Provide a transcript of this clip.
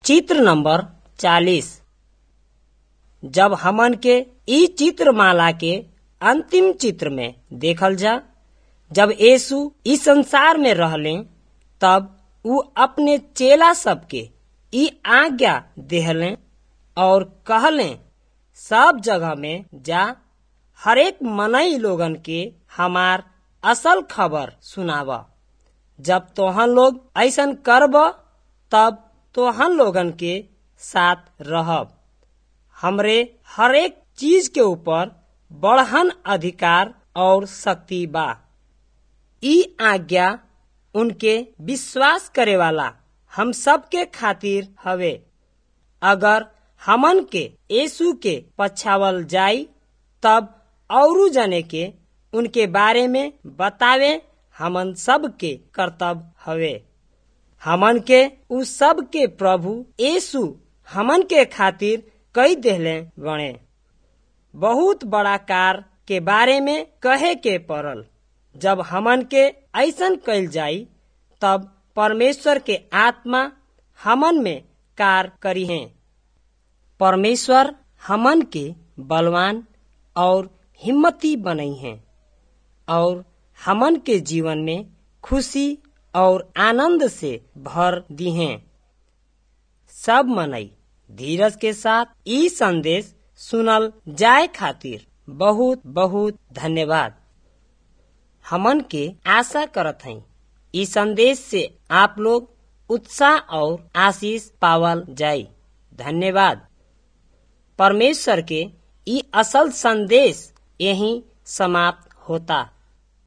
चित्र नंबर चालीस जब हमन के ई चित्रमाला के अंतिम चित्र में देखल जा जब यीशु इस संसार में रहले तब ऊ अपने चेला सबके ई आज्ञा देहले और कहले सब जगह में जा हरेक मनई लोगन के हमार असल खबर सुनाव जब तोहन लोग ऐसन करब तब तोहन लोगन के साथ रहब हमरे हरेक चीज के ऊपर बढ़हन अधिकार और शक्ति बा ई आज्ञा उनके विश्वास करे वाला हम सब के खातिर हवे अगर हमन के यीशु के पछावल जाई तब औरू जने के उनके बारे में बतावे हमन सब के कर्तव्य हवे हमन के उ सब के प्रभु यीशु हमन के खातिर कई देहले बने बहुत बड़ा कार के बारे में कहे के पड़ल जब हमन के ऐसन कैल जाई तब परमेश्वर के आत्मा हमन में कार करी है परमेश्वर हमन के बलवान और हिम्मती बनई है और हमन के जीवन में खुशी और आनंद से भर दी हैं सब मनई धीरज के साथ ई संदेश सुनल जाए खातिर बहुत बहुत धन्यवाद हमन के आशा करत हई ई संदेश से आप लोग उत्साह और आशीष पावल जाई धन्यवाद परमेश्वर के ई असल संदेश यही समाप्त होता